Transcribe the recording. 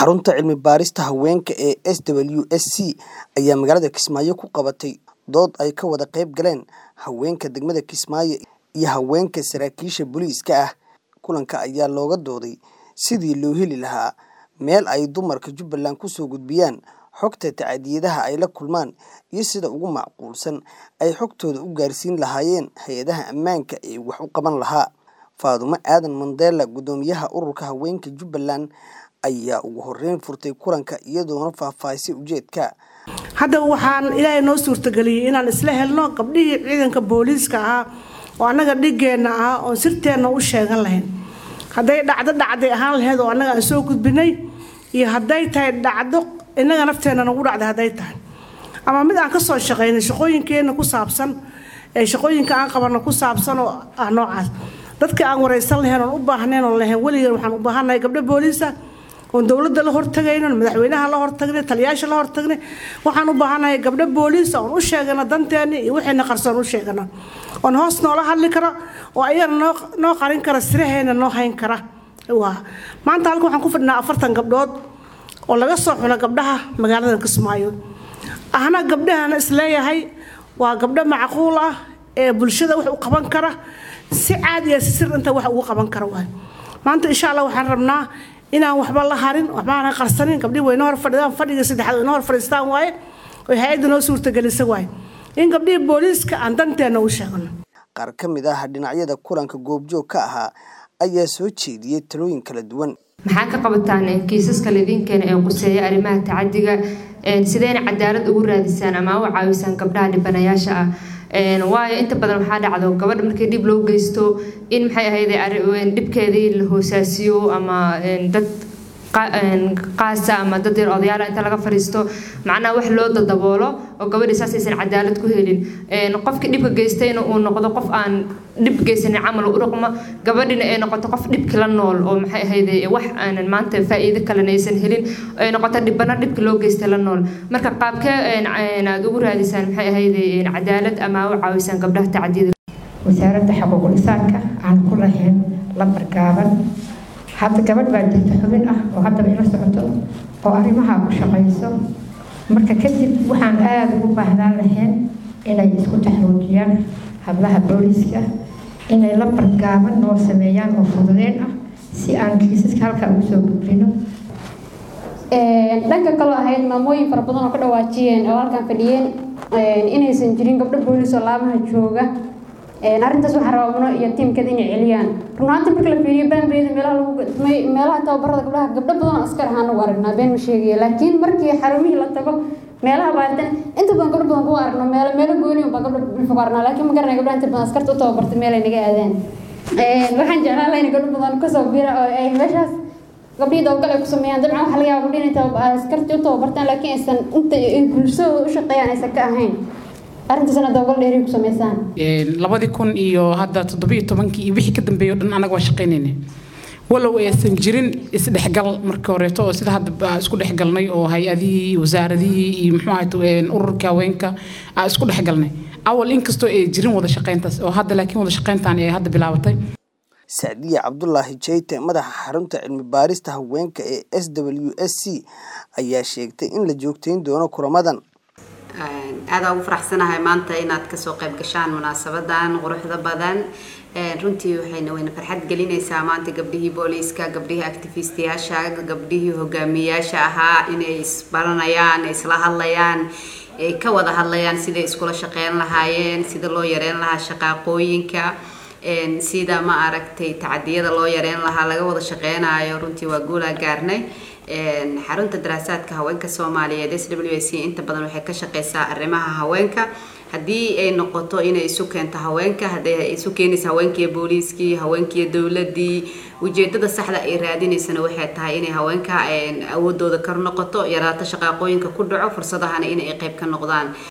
xarunta cilmi baarista haweenka ee s w s c ayaa magaalada kismaayo ku qabatay dood ay ka wada qayb galeen haweenka degmada kismaayo iyo haweenka saraakiisha booliiska ah kulanka ayaa looga dooday sidii loo heli lahaa meel ay dumarka jubbaland kusoo gudbiyaan xogta tacadiyadaha ay la kulmaan iyo sida ugu macquulsan ay xogtooda u gaarsiin lahaayeen hay-adaha ammaanka ee wax u qaban lahaa faadumo aadan mandela guddoomiyaha ururka haweenka jubbaland ayaa ugu horeyn furtay kulanka iyadoona faahfaahisay ujeedka hadda waxaan ilaahay noo suurtageliyey inaan isla helno gabdhihii ciidanka booliiska ahaa oo annaga dhigeenna ah oon sirteenna u sheegan lahayn hadday dhacdo dhacday ahaan lahayd oo annaga aan soo gudbinay iyo hadday tahay dhacdo innaga nafteenna nagu dhacday hadday tahay ama mid aan ka soo shaqaynay shaqooyinkeenna ku saabsan ee shaqooyinka aan qabanno ku saabsan oo ah noocaas dadka aan waraysan lahayn oon u baahnayn oon lahayn weligan waxaan u baahannahay gabdho booliisa oon dowladda la hortagayno madaxweynaha la hortagnay taliyaasha la hortagnay waxaan u baahannahay gabdho booliisa oon u sheegano danteeni iyo wixiina qarsoon u sheegano oon hoos noola hadli karo oo ayagana noo noo qarin kara siraheena noo hayn kara waa maanta halka waxaan ku fadhinaa afartan gabdhood oo laga soo xulo gabdhaha magaalada kismaayo ahna gabdhahana isleeyahay waa gabdho macquul ah ee bulshada wax u qaban kara si caadiya si sir inta wax ugu qaban kara waay maanta insha allah waxaan rabnaa inaan waxba la harin waxbaana qarsanin gabdhihi wayna hor fadhidaan fadhiga saddexaad wayna hor fadhiistaan waaye oo hay-adda noo suurtagelisa waaye in gabdhihii booliiska aan danteena u sheegno qaar ka mid ah dhinacyada kulanka goobjoog ka ahaa ayaa soo jeediyey talooyin kala duwan maxaa ka qabataan kiisaska laydinkeena ee quseeya arrimaha tacadiga sideyna cadaalad ugu raadisaan ama u caawisaan gabdhaha dhibanayaasha ah waayo inta badan waxaa dhacdo gabadha markii dhib loo geysto in maxay ahayd dhibkeedii la hoosaasiyo ama dad qaasa ama dad yar odayaala inta laga fadhiisto macnaha wax loo dadaboolo oo gabadhii saas aysan cadaalad ku helin qofkii dhibka geystayna uu noqdo qof aan dhib geysanin camal u dhaqmo gabadhina ay noqoto qof dhibki la nool oo maxay ahayd wax aanan maanta faa'iido kalena aysan helin ay noqoto dhibana dhibki loo geystay la nool marka qaabkee aad ugu raadisaan maxay ahayd cadaalad ama u caawisaan gabdhaha tacadiyada wasaaradda xuquuqul insaanka aan ku lahayn lambar gaaban hadda gabadh baa jirta xubin ah oo haddaba ila socoto oo arrimaha ku shaqayso marka kadib waxaan aada ugu baahnaan lahayn inay isku taxruujiyaan hablaha booliiska inay lambar gaaban noo sameeyaan oo fududeen ah si aan kiisaska halkaa ugu soo gudbino dhanka kaloo ahayd maamooyin fara badan oo ka dhawaajiyeen oo halkan fadhiyeen inaysan jirin gabdho booliis oo laamaha jooga arrintaas waxaa rabaa mano iyo tiimkeeda inay celiyaan runaanta marka la fiiriyo baanbeeda meelaha lagu gadmay meelaha tababarada gabdhaha gabdho badan oo askar ahaan ugu aragnaa been ma sheegaya laakiin markii xarumihii la tago meelaha baaritaan inta badan gabdho badan kugu aragno meelo meelo gooni unbaa gabdho dhulka ku aragnaa laakiin ma garanaya gabdhaha inta badan askarta u tababartay meelay naga aadaan waxaan jeclaan lahayn gabdho badan kasoo bira oo ay meeshaas gabdhihii dabagal ay ku sameeyaan dabcan waxa laga yaaba gabdhihi inay askartii u tababartaan laakiin aysan inta bulshadooda u shaqeeyaan aysan ka ahayn arrintaasna dabagal dheeri ku sameysaan labadii kun iyo hadda toddoba iyo tobankii iyo wixii ka dambeeyay o dhan anaga waa shaqaynayna walow aysan jirin isdhexgal markii horeeto oo sida hadda isku dhexgalnay oo hay-adihii wasaaradihii iyo muxuu ahayd ururka haweenka aa isku dhexgalnay awal inkastoo ay jirin wada shaqayntaas oo hadda laakiin wada shaqayntaan ay hadda bilaabatay sacdiya cabdulaahi jeyte madaxa xarunta cilmi baarista haweenka ee s w s c ayaa sheegtay in la joogtayn doono kulamadan aada ugu faraxsanahay maanta inaad kasoo qayb gashaan munaasabadan quruxda badan runtii waxayna wayna farxad gelinaysaa maanta gabdhihii booliiska gabdhihii actifistiyaasha gabdhihii hogaamiyayaasha ahaa inay isbaranayaan isla hadlayaan ay ka wada hadlayaan siday iskula shaqeyn lahaayeen sida loo yareyn lahaa shaqaaqooyinka sida ma aragtay tacadiyada loo yareyn lahaa laga wada shaqeynayo runtii waa guulaa gaarnay xarunta daraasaadka haweenka soomaaliyeed s w c inta badan waxay ka shaqeysaa arrimaha haweenka haddii ay noqoto inay isu keento haweenka hadday isu keenaysa haweenkiiyo booliiskii haweenkiiyo dowladii ujeedada saxda ay raadinaysana waxay tahay inay haweenka awoodooda kor noqoto yaraato shaqaaqooyinka ku dhaco fursadahana inay qayb ka noqdaan